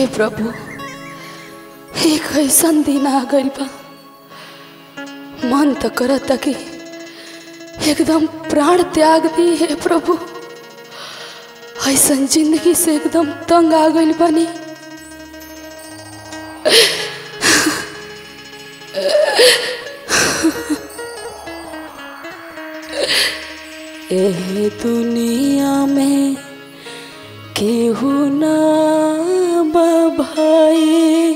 प्रभु एक ऐसन दिन आ गइल बा मन तो करता कि एकदम प्राण त्याग दी हे प्रभु ऐसन जिंदगी से एकदम तंग आ गइल बानी ए दुनिया में केहू ना बा भाई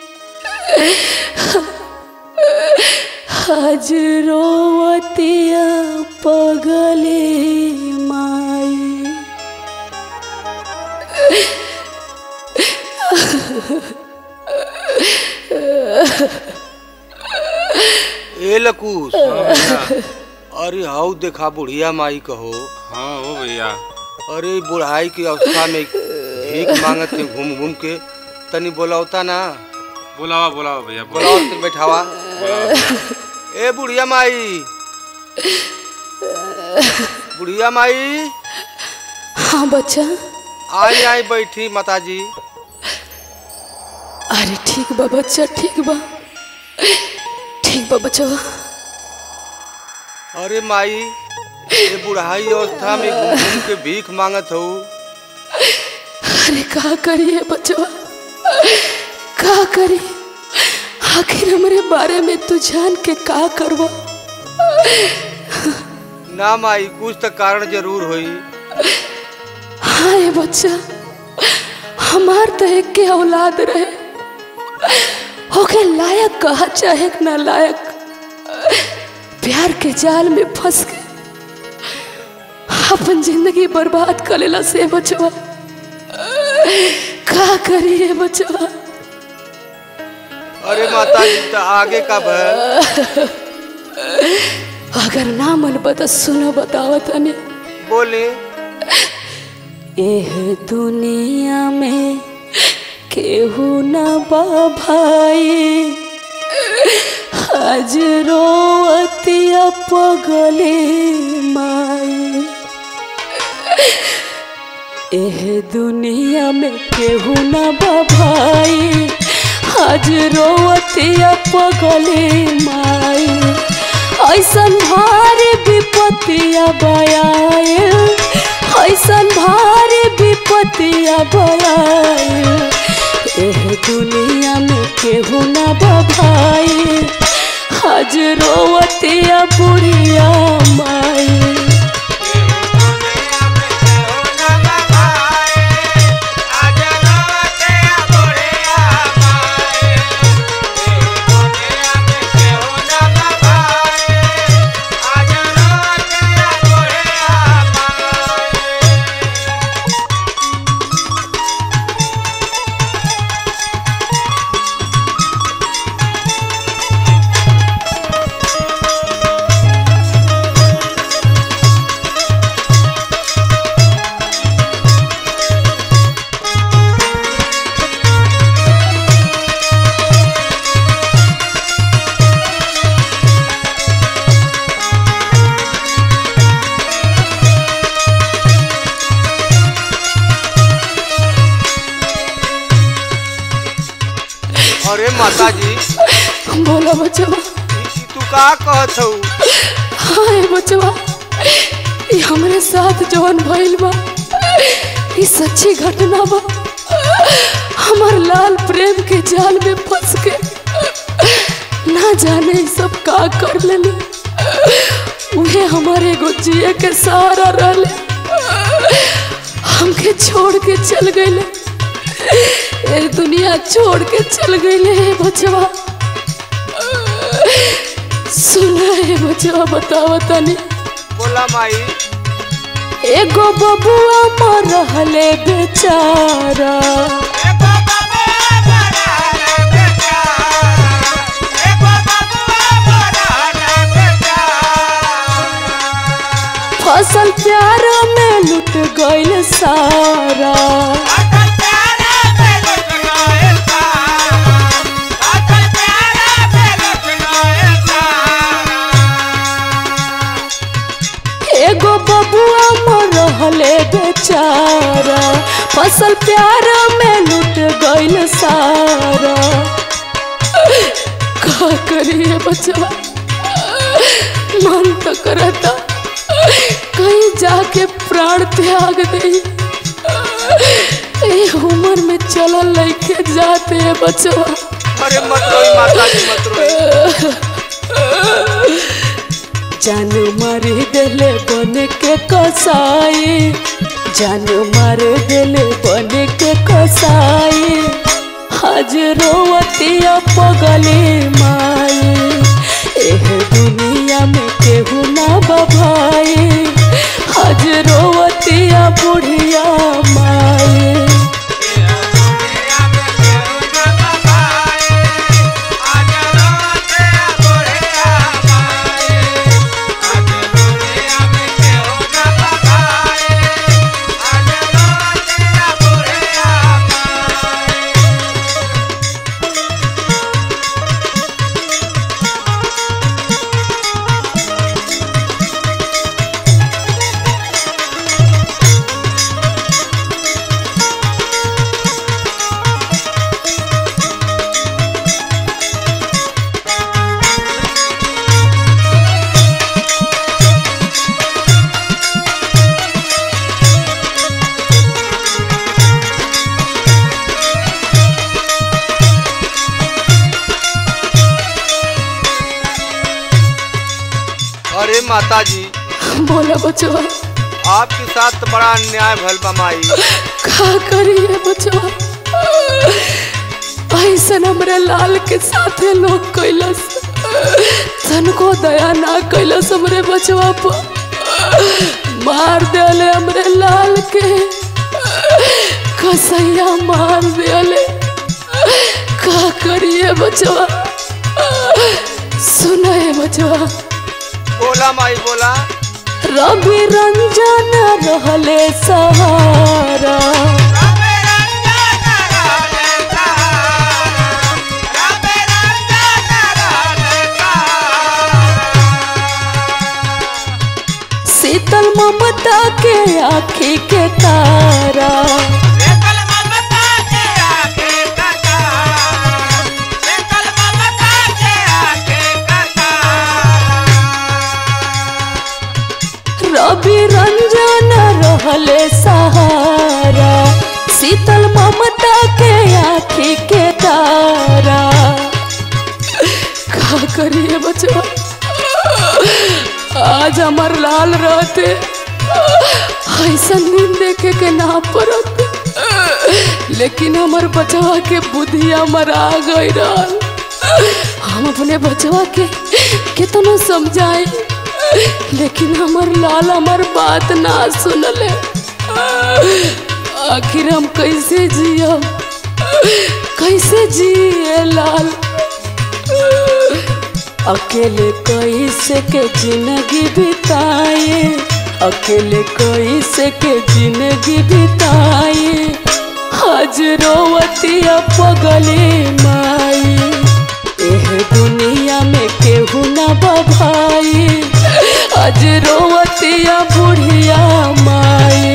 आज रोवतिया पगले माई ए लकूस अरे हाउ देखा बुढ़िया माई कहो हाँ हो भैया अरे बुढ़ाई की अवस्था में भीख मांगत थे घूम घूम के तनी बोलावता ना बुलावा बुलावा भैया बोलाओ तो बैठावा ए बुढ़िया माई बुढ़िया माई हाँ बच्चा आई आई बैठी माताजी अरे ठीक बा बच्चा ठीक बा ठीक बा बच्चा अरे माई ये बुढ़ाई अवस्था में घूम घूम के भीख मांगत हो अरे का करिए बच्चा का करी आखिर हमरे बारे में तू जान के का करवा ना माई कुछ तो कारण जरूर होई हाँ ये बच्चा हमार तो एक के औलाद रहे होके लायक कहा चाहे कि ना लायक प्यार के जाल में फंस के अपन जिंदगी बर्बाद कर लेला से बचवा का करिए बचवा अरे माताजी तो आगे का भर अगर ना मन बता सुनो बताओ तने बोले एह दुनिया में केहू न बा भाई आज रोवतिया पगले माई एह दुनिया में केहू न बा भाई आज रोवतिया पगले माई ऐसन भारी विपत्तिया बयाए ऐसन भारी विपत्तिया बयाए एह दुनिया में केहू न बभाई आज रोवतिया बुढ़िया माई अरे माताजी बोला बचवा ई तू का कहत हऊ हाय बचवा ये हमरे साथ जवन भइल बा ये सच्ची घटना बा हमार लाल प्रेम के जाल में फंस के ना जाने ई सब का कर लेले उहे हमारे एगो जिए के सहारा रहले हमके छोड़ के चल गईले ए दुनिया छोड़ के चल गईले हे बचवा सुना है बचवा बतावा तनी बोला माई एगो बबुआ मर रहले बेचारा फसल प्यार में लुट गइल सारा एगो बबुआ मर रहले बेचारा फसल प्यार में लुट गइल सारा का करिए बचवा मन तो करता कहीं जाके प्राण त्याग दे ए उम्र में चलल लइके जाते हैं बचवा अरे मत रोई माता जी मत रोई जान मार देले बन के कसाई जान मार देले बन के कसाई आज रोवतिया पगली माई एह दुनिया में केहू ना बभाई आज रोवतिया बुढ़िया माई अरे माता जी बोला बचवा आपके साथ तो बड़ा अन्याय भल बा माई का करिए बचवा ऐसन हमरे लाल के साथे लोग कैलस तनको दया ना कैलस हमरे बचवा पर मार देले हमरे लाल के कसैया मार देले का करिए बचवा सुनाए बचवा बोला माई बोला रवि रंजन रहले सहारा शीतल ममता के आँखी के तारा रवि रंजन रहले सहारा शीतल ममता के आँखी के तारा का करिए बचवा आज हमार लाल रहते ऐसा नींद देखे के ना पड़त लेकिन हमार बचवा के बुद्धि हमार आ गई रहल हम अपने बचवा के कितना समझाई लेकिन हमार लाल हमार बात ना सुनले आखिर हम कैसे जियब कैसे जिए लाल अकेले कैसे के जिंदगी बिताए अकेले कैसे के जिंदगी बिताए आज रोवतिया पगली माई एह दुनिया में केहू ना बभाई आज रोवतिया बुढ़िया माई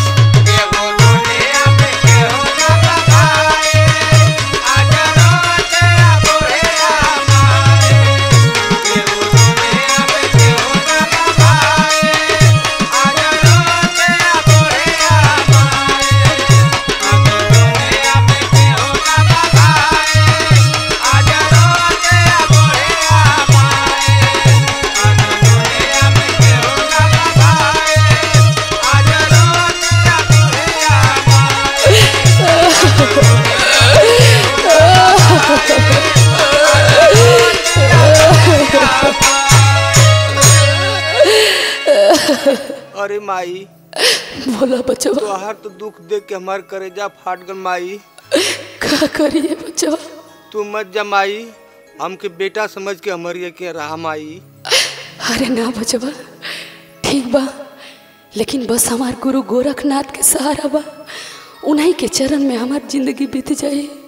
अरे माई बोला बचवा तोहार तो दुख देख के हमार करेजा फाट गल माई का करिए बचवा तू मत जा माई हमके बेटा समझ के हमारी के रहा माई अरे ना बचवा ठीक बा लेकिन बस हमार गुरु गोरखनाथ के सहारा बा उन्हीं के चरण में हमार जिंदगी बीत जाए